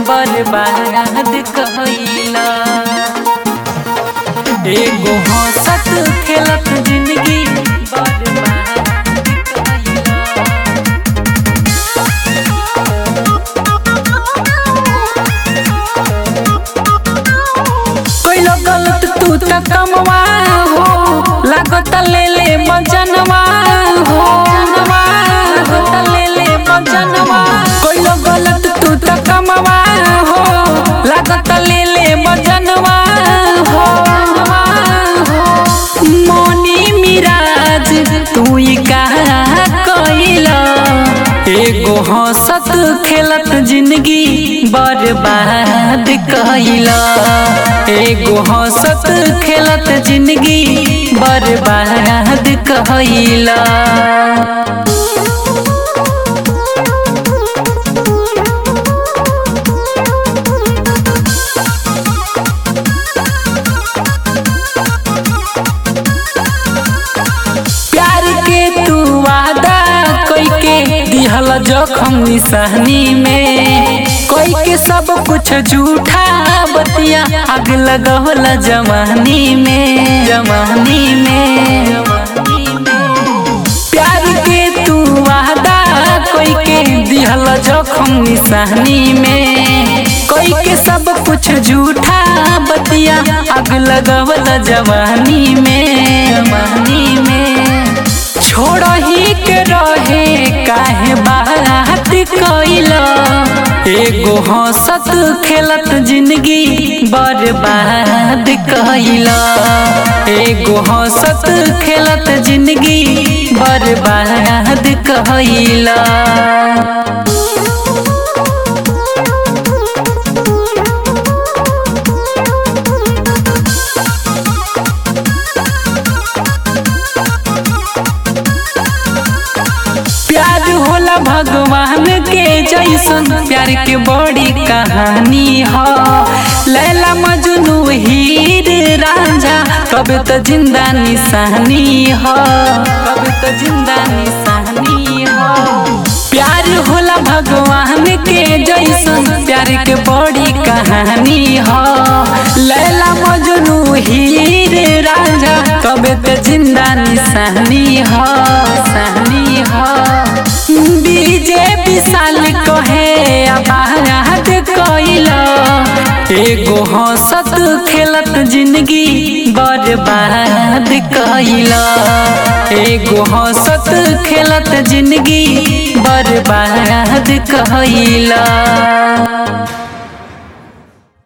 बर्बाद कइला एगो हंसत खेलत जिंदगी बर्बाद कइला कोइलो गलत तू त कमवा हो लागत ले ले मजनवा हो लागत ले ले मजनवा कोइलो गलत तू त कमवा हो लागत ले ले मजनवा हो मोनी मिराज तू ई का कइला एगो हंसत खेलत जिंदगी बर्बाद कइला एगो हंसत खेलत जिंदगी बर्बाद कइला प्यार के तू वादा कोई के दिहल जखम निशानी में कोई के सब कुछ झूठा बतिया आग लगवल जवानी में जवानी में प्यार के तू वादा कोई के दिहल जखम निशानी में कोई के सब कुछ झूठा बतिया आग लगवल जवानी में जवानी में छोड़ ही के रहे काहे बात कइला एगो हंसत खेलत जिंदगी बर्बाद कइला एगो हंसत खेलत जिंदगी बर्बाद कइला प्यार होला भगवान के जैसन प्यार के बड़ी कहानी ह लैला मजनू हीर रांझा कब त जिंदा निशानी ह कब त जिंदा निशानी ह प्यार होला भगवान के जैसन प्यार के बड़ी कहानी ह लैला मजनू हीर रांझा कब त जिंदा निशानी ह निशानी ह बीजे विशाल कहे आबाद कइला एगो हंसत खेलत जिंदगी बर्बाद कइला एगो हंसत खेलत जिंदगी बर्बाद कइला